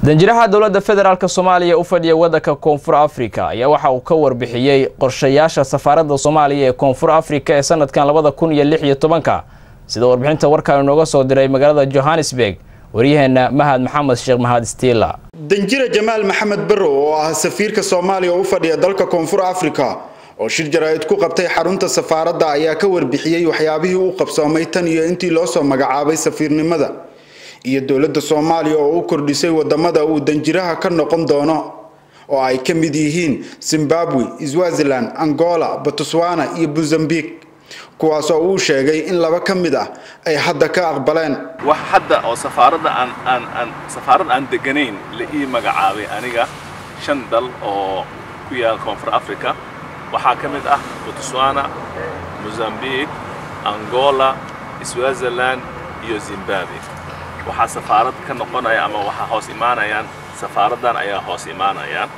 danjiraha dowladda federaalk soomaaliya u fadhiya waddanka koonfur afrika ayaa waxa uu ka warbixiyey qorshayaasha safaaradda soomaaliya ee koonfur afrika ee sanadkan labada kun iyo lix iyo tobanka sida warbixinta warkaan inooga soo diray magaalada johannesburg waryaheena mahad maxamed sheekh mahad stiila danjira jamaal maxamed barrow oo ah safiirka soomaaliya u fadhiya dalka koonfur afrika oo shir jaraa'id ku qabtay xarunta safaaradda ayaa ka warbixiyey waxyaabihii uu qabsoomay tan iyo intii loo soo magacaabay safiirnimada iyo dowladda soomaaliya oo u kordhisay wadamada uu danjiraha ka noqon doono oo ay ka mid yihiin zimbabwe swaziland angola botswana iyo mozambique kuwaasoo uu sheegay in laba ka mid ah ay hadda ka aqbaleen wax hadda oo safaaradda aan aan aan safaarad aan deganayn la ii magacaabay aniga shan dal oo ku yaal koonfur africa waxaa ka mid ah botswana mozambique angola swaziland iyo zimbabwe waxaa safaarad ka noqonaya ama waxaa hoos imaanayaan safaaraddan ayaa hoos imaanayaan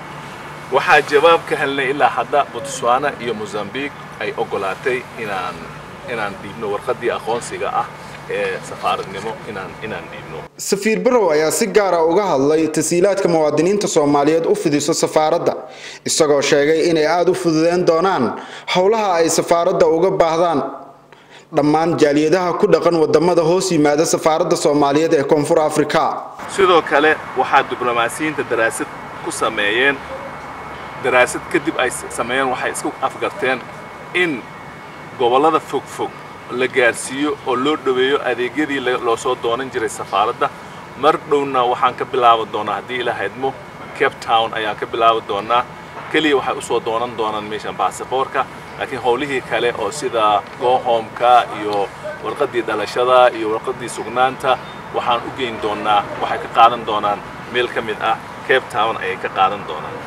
waxaa jawaab ka helnay ilaa hadda botswana iyo mozambique ay ogolaatay inaan inaan dhiibno warqaddii aqoonsiga ah ee safaaradnimo inaan inaan dhiibno safiir barrow ayaa si gaara uga hadlay tasiilaadka muwaadiniinta soomaaliyeed u fidiso safaaradda isagoo sheegay inay aada u fududeen doonaan howlaha ay safaaradda uga baahdaan dhammaan jaaliyadaha ku dhaqan wadamada hoos yimaada safaaradda soomaaliyeed ee koonfur afrika sidoo kale waxaa diblomaasiyiinta daraasad ku sameeyeen daraasad kadib ay sameeyeen waxay isku afgarteen in gobollada fogfog la gaarsiiyo oo loo dhoweeyo adeegyadii loo soo doonan jiray safaaradda mar dhowna waxaan ka bilaabi doonaa haddii ila haydmo cape town ayaan ka bilaabi doonaa keliya waxay usoo doonan doonaan meeshan baasaboorka laakiin howlihii kale oo sida gohomka iyo warqaddii dhalashada iyo warqaddii sugnaanta waxaan u geyn doonaa waxay ka qaadan doonaan meel ka mid ah cape town ayay ka qaadan doonaan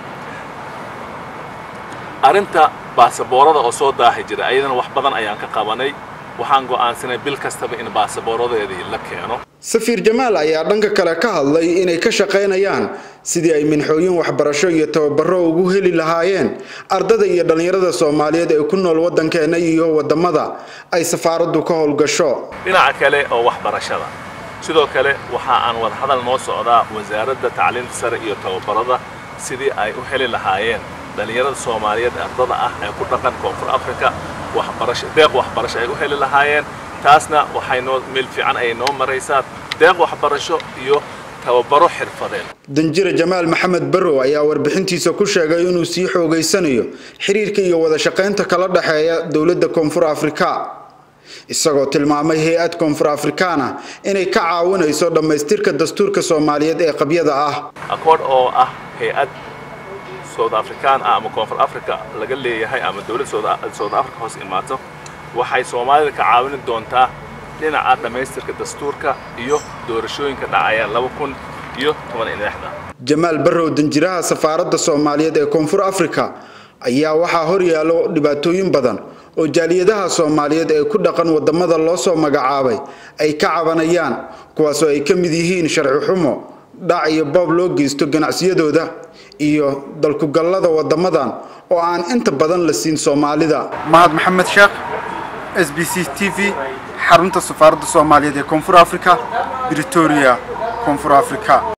arrinta baasaboorada oo soo daahi jira ayadana wax badan ayaan ka qabanay waxaan go'aansanay bil kastaba in baasabooradeedii la keeno safiir jamaal ayaa dhanka kale ka hadlay inay ka shaqaynayaan sidii ay minxooyin waxbarasho iyo tababaro ugu heli lahaayeen ardada iyo dhallinyarada soomaaliyeed ee ku nool waddankeena iyo wadamada ay safaaraddu ka howlgasho dhinaca kale oo waxbarashada sidoo kale waxa aan wadahadal noo socdaa wasaaradda tacliinta sare iyo tababarada sidii ay u heli lahaayeen dhallinyarada soomaaliyeed ardada ah ee ku dhaqan koonfur africa waxbarasho deeq waxbarasho ay u heli lahaayeen taasna waxay noo meel fiican ayay noo maraysaa deeq waxbarasho iyo tababaro xirfadeed danjira jamaal maxamed barrow ayaa warbixintiisa ku sheegay inuu sii xoogaysanayo xiriirka iyo wada shaqaynta kala dhexeeya dowladda koonfur afrika isagoo tilmaamay hay-ad koonfur afrikaan ah inay ka caawinayso dhammaystirka dastuurka soomaaliyeed ee qabyada ah akoodh oo ah hay-ad south african ah ama koonfur africa laga leeyahay ama dowladda south africa hoos imaato waxay soomaalida ka caawini doontaa dhinaca dhammaystirka dastuurka iyo doorashooyinka dhacaya laba kun iyo toban iyo lixda jamaal barrow danjiraha safaaradda soomaaliyeed ee koonfur afrika ayaa waxaa hor yaallo dhibaatooyin badan oo jaaliyadaha soomaaliyeed ee ku dhaqan wadamada loo soo magacaabay ay ka cabanayaan kuwaasoo ay ka mid yihiin sharci xumo dhac iyo boob loo geysto ganacsiyadooda iyo dalkugallada wadamadan oo aan inta badan la siin soomaalida mahad maxamed sheekh s b c t v xarunta safaaradda soomaaliyeed ee koonfur africa britoria koonfur africa